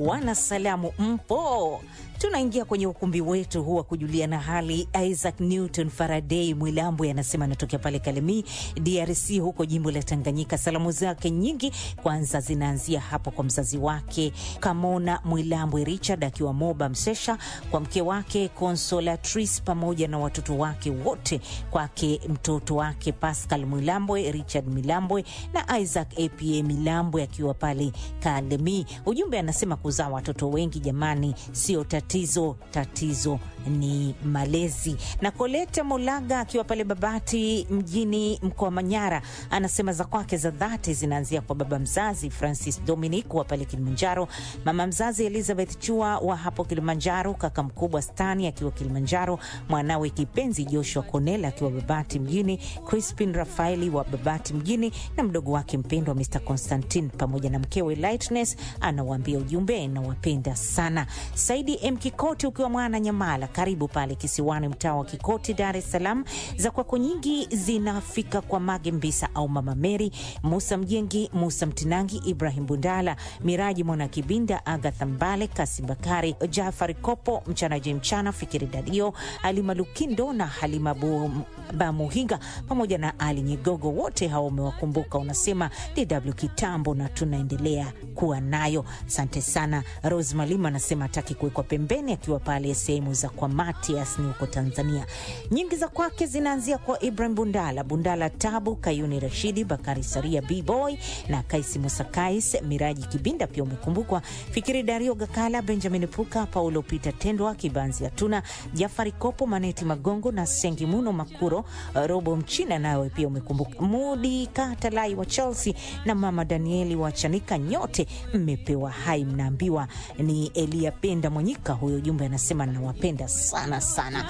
wanasalamu mpo? Tunaingia kwenye ukumbi wetu huu wa kujuliana hali. Isaac Newton Faraday Mwilambwe anasema anatokea pale Kalemi, DRC, huko jimbo la Tanganyika. Salamu zake nyingi kwanza zinaanzia hapo kwa mzazi wake Kamona Mwilambwe Richard akiwa Moba Msesha, kwa mke wake Consolatrice pamoja na watoto wake wote, kwake mtoto wake Pascal Mwilambwe, Richard Milambwe na Isaac apa Milambwe akiwa pale Kalemi. Ujumbe anasema kuzaa watoto wengi jamani, sio tatizo, tatizo ni malezi. Na Koleta Molaga akiwa pale Babati mjini mkoa wa Manyara anasema za kwake za dhati zinaanzia kwa baba mzazi Francis Dominic wa pale Kilimanjaro, mama mzazi Elizabeth Chua wa hapo Kilimanjaro, kaka mkubwa Stani akiwa Kilimanjaro, mwanawe kipenzi Joshua Konela akiwa Babati mjini, Crispin Rafaeli wa Babati mjini na mdogo wake mpendwa Mr Constantine pamoja na mkewe Lightness. Anawaambia ujumbe, nawapenda sana. Saidi M Kikoti ukiwa mwana Nyamala, karibu pale kisiwani, mtaa wa Kikoti, Dar es Salaam. Za kwako nyingi zinafika kwa Mage Mbisa au Mama Meri, Musa Mjengi, Musa Mtinangi, Ibrahim Bundala, Miraji Mwana Kibinda, Agatha Mbale, Kasim Bakari, Jafari Kopo, Mchanaji Mchana, Fikiri Dadio, Halima Lukindo na Halima Bamuhiga pamoja na Ali Nyigogo, wote hao umewakumbuka. Unasema DW kitambo na tunaendelea kuwa nayo. Asante sana. Rose Malima anasema hataki kuwekwa pembeni, akiwa pale sehemu za kwa Matias ni huko Tanzania. Nyingi za kwake zinaanzia kwa Ibrahim Bundala, Bundala Tabu, Kayuni Rashidi, Bakari Saria, Bboy na Kaisi Musakais, Miraji Kibinda pia umekumbukwa, Fikiri Dario Gakala, Benjamin Puka, Paulo Peter Tendwa, Kibanzi Atuna, Jafari Kopo, Maneti Magongo na Sengi Muno Makuro, Robo Mchina nawe pia umekumbuka, Mudi Katalai wa Chelsea na Mama Danieli wa Chanika, nyote mmepewa hai, mnaambiwa ni Elia Penda Mwanyika. Huyo jumbe anasema nawapenda sana sana.